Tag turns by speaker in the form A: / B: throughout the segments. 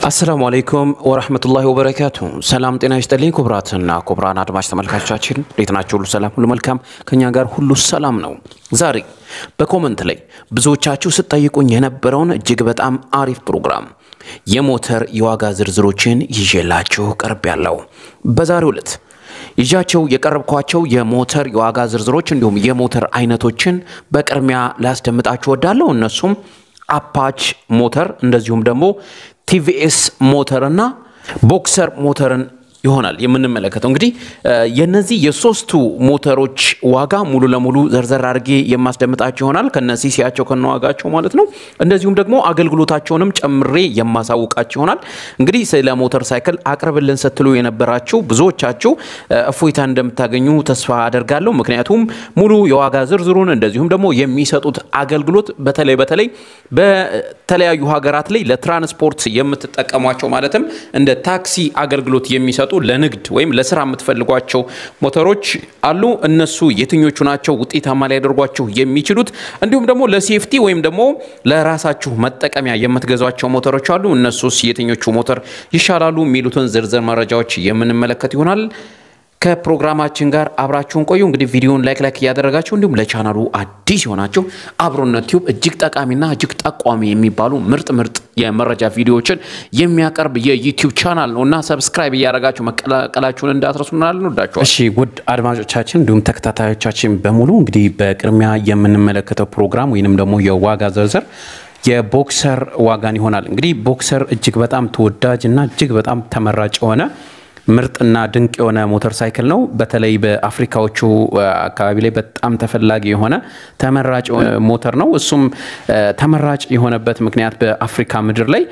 A: አሰላሙ አለይኩም ወረህመቱላሂ ወበረካቱ። ሰላም ጤና ይስጥልኝ ክቡራትና ክቡራን አድማጭ ተመልካቾቻችን እንዴት ናቸው? ሁሉ ሰላም፣ ሁሉ መልካም፣ ከኛ ጋር ሁሉ ሰላም ነው። ዛሬ በኮመንት ላይ ብዙዎቻችሁ ስትጠይቁኝ የነበረውን እጅግ በጣም አሪፍ ፕሮግራም የሞተር የዋጋ ዝርዝሮችን ይዤላችሁ ቀርብ ያለው በዛሬው ዕለት ይዣቸው የቀረብኳቸው የሞተር የዋጋ ዝርዝሮች እንዲሁም የሞተር አይነቶችን በቅድሚያ ላስደምጣችሁ ወዳለሁ። እነሱም አፓች ሞተር እንደዚሁም ደግሞ ቲቪኤስ ሞተርና ቦክሰር ሞተርን ይሆናል የምንመለከተው። እንግዲህ የነዚህ የሶስቱ ሞተሮች ዋጋ ሙሉ ለሙሉ ዘርዘር አድርጌ የማስደምጣቸው ይሆናል ከነ ሲሲያቸው ከነ ዋጋቸው ማለት ነው። እንደዚሁም ደግሞ አገልግሎታቸውንም ጨምሬ የማሳውቃቸው ይሆናል። እንግዲህ ስለ ሞተር ሳይክል አቅርብልን ስትሉ የነበራችሁ ብዙዎቻችሁ እፎይታ እንደምታገኙ ተስፋ አደርጋለሁ። ምክንያቱም ሙሉ የዋጋ ዝርዝሩን እንደዚሁም ደግሞ የሚሰጡት አገልግሎት በተለይ በተለይ በተለያዩ ሀገራት ላይ ለትራንስፖርት የምትጠቀሟቸው ማለትም እንደ ታክሲ አገልግሎት የሚሰጡ ለንግድ ወይም ለስራ የምትፈልጓቸው ሞተሮች አሉ። እነሱ የትኞቹ ናቸው ውጤታማ ሊያደርጓቸው የሚችሉት እንዲሁም ደግሞ ለሴፍቲ ወይም ደግሞ ለራሳችሁ መጠቀሚያ የምትገዟቸው ሞተሮች አሉ። እነሱስ የትኞቹ ሞተር ይሻላሉ የሚሉትን ዝርዝር መረጃዎች የምንመለከት ይሆናል። ከፕሮግራማችን ጋር አብራችሁን ቆዩ። እንግዲህ ቪዲዮን ላይክ ላይክ እያደረጋችሁ እንዲሁም ለቻናሉ አዲስ የሆናችሁ አብሮነት ቲዩብ እጅግ ጠቃሚና እጅግ ጠቋሚ የሚባሉ ምርጥ ምርጥ የመረጃ ቪዲዮዎችን የሚያቀርብ የዩቲዩብ ቻናል ነው እና ሰብስክራይብ እያደረጋችሁ መቀላቀላችሁን እንዳትረሱ እንወዳችኋለን። እሺ ውድ አድማጮቻችን እንዲሁም ተከታታዮቻችን በሙሉ እንግዲህ በቅድሚያ የምንመለከተው ፕሮግራም ወይንም ደግሞ የዋጋ ዝርዝር የቦክሰር ዋጋን ይሆናል። እንግዲህ ቦክሰር እጅግ በጣም ተወዳጅ እና እጅግ በጣም ተመራጭ የሆነ ምርጥና ድንቅ የሆነ ሞተር ሳይክል ነው። በተለይ በአፍሪካዎቹ አካባቢ ላይ በጣም ተፈላጊ የሆነ ተመራጭ ሞተር ነው። እሱም ተመራጭ የሆነበት ምክንያት በአፍሪካ ምድር ላይ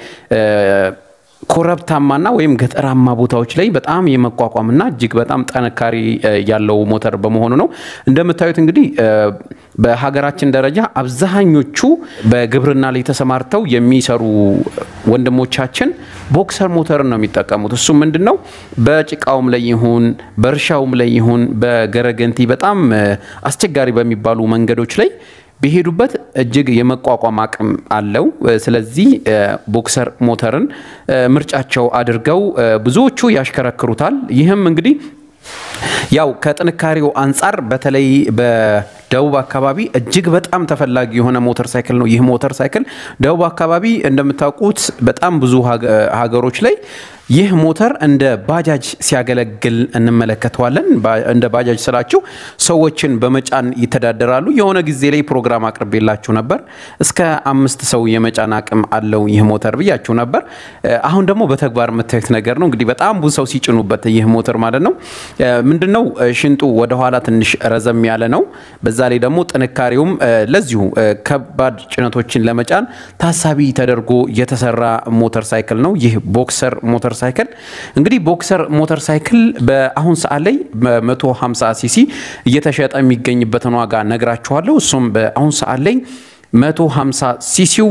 A: ኮረብታማና ወይም ገጠራማ ቦታዎች ላይ በጣም የመቋቋምና እጅግ በጣም ጠንካሪ ያለው ሞተር በመሆኑ ነው። እንደምታዩት እንግዲህ በሀገራችን ደረጃ አብዛኞቹ በግብርና ላይ ተሰማርተው የሚሰሩ ወንድሞቻችን ቦክሰር ሞተርን ነው የሚጠቀሙት። እሱ ምንድን ነው በጭቃውም ላይ ይሁን በእርሻውም ላይ ይሁን በገረገንቲ በጣም አስቸጋሪ በሚባሉ መንገዶች ላይ ቢሄዱበት እጅግ የመቋቋም አቅም አለው። ስለዚህ ቦክሰር ሞተርን ምርጫቸው አድርገው ብዙዎቹ ያሽከረክሩታል። ይህም እንግዲህ ያው ከጥንካሬው አንጻር በተለይ በደቡብ አካባቢ እጅግ በጣም ተፈላጊ የሆነ ሞተር ሳይክል ነው። ይህ ሞተር ሳይክል ደቡብ አካባቢ እንደምታውቁት በጣም ብዙ ሀገሮች ላይ ይህ ሞተር እንደ ባጃጅ ሲያገለግል እንመለከተዋለን። እንደ ባጃጅ ስላችሁ ሰዎችን በመጫን ይተዳደራሉ። የሆነ ጊዜ ላይ ፕሮግራም አቅርቤላችሁ ነበር። እስከ አምስት ሰው የመጫን አቅም አለው ይህ ሞተር ብያችሁ ነበር። አሁን ደግሞ በተግባር የምታዩት ነገር ነው። እንግዲህ በጣም ብዙ ሰው ሲጭኑበት ይህ ሞተር ማለት ነው። ምንድነው ሽንጡ ወደኋላ ትንሽ ረዘም ያለ ነው። በዛ ላይ ደግሞ ጥንካሬውም ለዚሁ ከባድ ጭነቶችን ለመጫን ታሳቢ ተደርጎ የተሰራ ሞተር ሳይክል ነው። ይህ ቦክሰር ሞተር ሳይክል እንግዲህ ቦክሰር ሞተር ሳይክል በአሁን ሰዓት ላይ በ150 ሲሲ እየተሸጠ የሚገኝበትን ዋጋ ነግራችኋለሁ። እሱም በአሁን ሰዓት ላይ 150 ሲሲው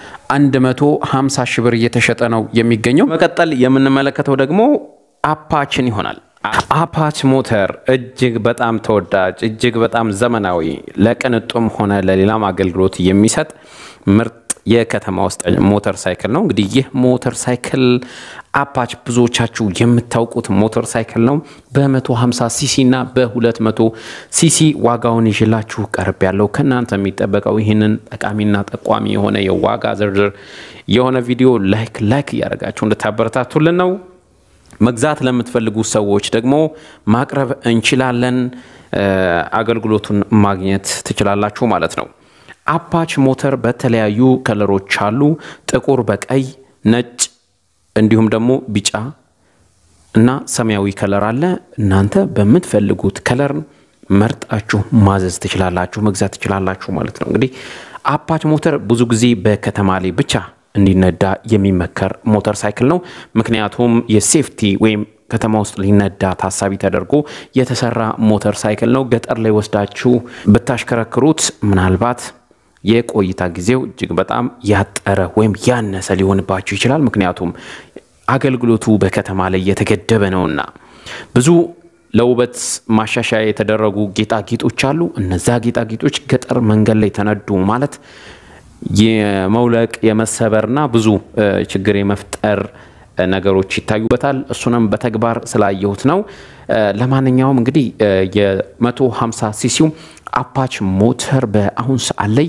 A: 150 ሺህ ብር እየተሸጠ ነው የሚገኘው። መቀጠል የምንመለከተው ደግሞ አፓችን ይሆናል። አፓች ሞተር እጅግ በጣም ተወዳጅ እጅግ በጣም ዘመናዊ ለቅንጡም ሆነ ለሌላም አገልግሎት የሚሰጥ ምርጥ የከተማ ውስጥ ሞተር ሳይክል ነው። እንግዲህ ይህ ሞተር ሳይክል አፓች ብዙዎቻችሁ የምታውቁት ሞተር ሳይክል ነው። በ150 ሲሲ እና በ200 ሲሲ ዋጋውን ይዤላችሁ ቀርብ ያለው ከእናንተ የሚጠበቀው ይህንን ጠቃሚና ጠቋሚ የሆነ የዋጋ ዝርዝር የሆነ ቪዲዮ ላይክ ላይክ እያደረጋችሁ እንድታበረታቱልን ነው። መግዛት ለምትፈልጉ ሰዎች ደግሞ ማቅረብ እንችላለን። አገልግሎቱን ማግኘት ትችላላችሁ ማለት ነው። አፓች ሞተር በተለያዩ ከለሮች አሉ። ጥቁር በቀይ ነጭ፣ እንዲሁም ደግሞ ቢጫ እና ሰማያዊ ከለር አለ። እናንተ በምትፈልጉት ከለር መርጣችሁ ማዘዝ ትችላላችሁ፣ መግዛት ትችላላችሁ ማለት ነው። እንግዲህ አፓች ሞተር ብዙ ጊዜ በከተማ ላይ ብቻ እንዲነዳ የሚመከር ሞተር ሳይክል ነው። ምክንያቱም የሴፍቲ ወይም ከተማ ውስጥ ሊነዳ ታሳቢ ተደርጎ የተሰራ ሞተር ሳይክል ነው። ገጠር ላይ ወስዳችሁ ብታሽከረክሩት ምናልባት የቆይታ ጊዜው እጅግ በጣም ያጠረ ወይም ያነሰ ሊሆንባችሁ ይችላል። ምክንያቱም አገልግሎቱ በከተማ ላይ የተገደበ ነውና ብዙ ለውበት ማሻሻያ የተደረጉ ጌጣጌጦች አሉ። እነዛ ጌጣጌጦች ገጠር መንገድ ላይ ተነዱ ማለት የመውለቅ የመሰበርና ብዙ ችግር የመፍጠር ነገሮች ይታዩበታል። እሱንም በተግባር ስላየሁት ነው። ለማንኛውም እንግዲህ የ150 ሲሲው አፓች ሞተር በአሁን ሰዓት ላይ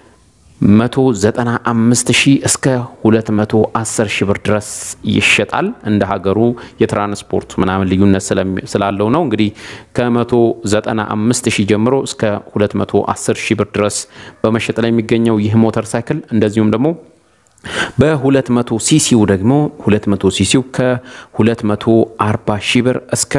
A: 195 ሺህ እስከ 210 ሺህ ብር ድረስ ይሸጣል። እንደ ሀገሩ የትራንስፖርት ምናምን ልዩነት ስላለው ነው። እንግዲህ ከ195 ሺህ ጀምሮ እስከ 210 ሺህ ብር ድረስ በመሸጥ ላይ የሚገኘው ይህ ሞተር ሳይክል እንደዚሁም ደግሞ በ200 ሲሲው ደግሞ 200 ሲሲው ከ240 ሺህ ብር እስከ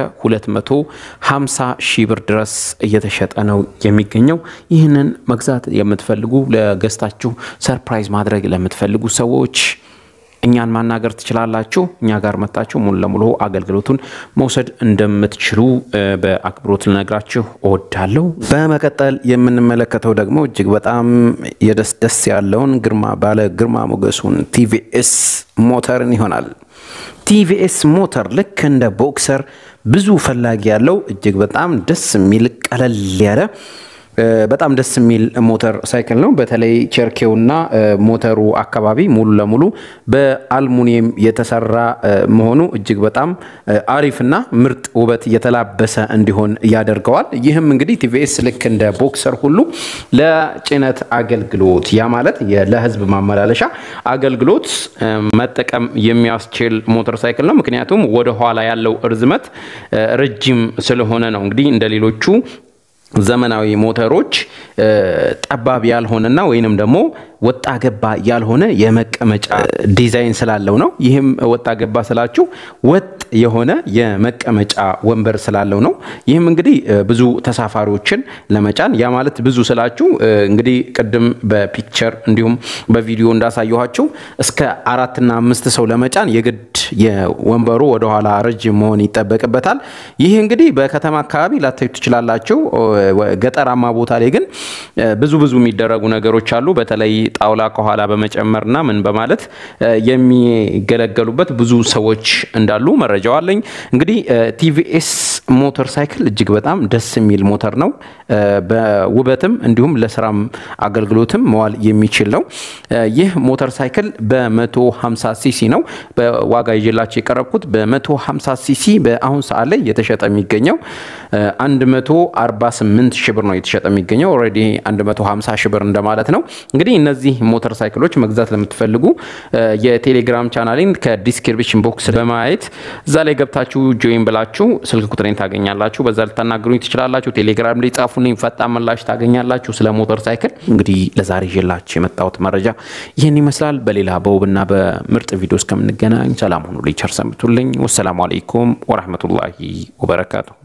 A: 250 ሺህ ብር ድረስ እየተሸጠ ነው የሚገኘው። ይህንን መግዛት የምትፈልጉ ለገዝታችሁ ሰርፕራይዝ ማድረግ ለምትፈልጉ ሰዎች እኛን ማናገር ትችላላችሁ። እኛ ጋር መጣችሁ ሙሉ ለሙሉ አገልግሎቱን መውሰድ እንደምትችሉ በአክብሮት ልነግራችሁ እወዳለሁ። በመቀጠል የምንመለከተው ደግሞ እጅግ በጣም የደስ ደስ ያለውን ግርማ ባለ ግርማ ሞገሱን ቲቪኤስ ሞተርን ይሆናል። ቲቪኤስ ሞተር ልክ እንደ ቦክሰር ብዙ ፈላጊ ያለው እጅግ በጣም ደስ የሚል ቀለል ያለ በጣም ደስ የሚል ሞተር ሳይክል ነው። በተለይ ቸርኬውና ሞተሩ አካባቢ ሙሉ ለሙሉ በአልሙኒየም የተሰራ መሆኑ እጅግ በጣም አሪፍና ምርጥ ውበት የተላበሰ እንዲሆን ያደርገዋል። ይህም እንግዲህ ቲቪኤስ ልክ እንደ ቦክሰር ሁሉ ለጭነት አገልግሎት ያ ማለት ለሕዝብ ማመላለሻ አገልግሎት መጠቀም የሚያስችል ሞተር ሳይክል ነው። ምክንያቱም ወደኋላ ያለው እርዝመት ረጅም ስለሆነ ነው። እንግዲህ እንደ ሌሎቹ ዘመናዊ ሞተሮች ጠባብ ያልሆነና ወይንም ደግሞ ወጣ ገባ ያልሆነ የመቀመጫ ዲዛይን ስላለው ነው። ይህም ወጣ ገባ ስላችሁ ወጥ የሆነ የመቀመጫ ወንበር ስላለው ነው። ይህም እንግዲህ ብዙ ተሳፋሪዎችን ለመጫን ያ ማለት ብዙ ስላችሁ እንግዲህ ቅድም በፒክቸር እንዲሁም በቪዲዮ እንዳሳየኋችሁ እስከ አራትና አምስት ሰው ለመጫን የግድ የወንበሩ ወደኋላ ረጅም መሆን ይጠበቅበታል። ይህ እንግዲህ በከተማ አካባቢ ላታዩ ትችላላችሁ። ገጠራማ ቦታ ላይ ግን ብዙ ብዙ የሚደረጉ ነገሮች አሉ። በተለይ ጣውላ ከኋላ በመጨመርና ምን በማለት የሚገለገሉበት ብዙ ሰዎች እንዳሉ መረጃው አለኝ። እንግዲህ ቲቪኤስ ሞተር ሳይክል እጅግ በጣም ደስ የሚል ሞተር ነው። በውበትም እንዲሁም ለስራም አገልግሎትም መዋል የሚችል ነው። ይህ ሞተር ሳይክል በ150 ሲሲ ነው በዋጋ ይዤላቸው የቀረብኩት በ150 ሲሲ በአሁን ሰዓት ላይ የተሸጠ የሚገኘው 148 ሺህ ብር ነው የተሸጠ የሚገኘው። ኦልሬዲ 150 ሺህ ብር እንደማለት ነው። እንግዲህ እነዚህ ሞተር ሳይክሎች መግዛት ለምትፈልጉ የቴሌግራም ቻናሌን ከዲስክሪፕሽን ቦክስ በማየት እዛ ላይ ገብታችሁ ጆይን ብላችሁ ስልክ ቁጥሬን ታገኛላችሁ። በዛ ልታናግሩኝ ትችላላችሁ። ቴሌግራም ላይ ጻፉልኝ፣ ፈጣን ምላሽ ታገኛላችሁ ስለ ሞተር ሳይክል። እንግዲህ ለዛሬ ይዤላችሁ የመጣሁት መረጃ ይህን ይመስላል። በሌላ በውብና በምርጥ ቪዲዮ እስከምንገናኝ ሰላም ሁኑ። ቸር ሰንብቱልኝ። ወሰላሙ አለይኩም ወረህመቱላሂ ወበረካቱ።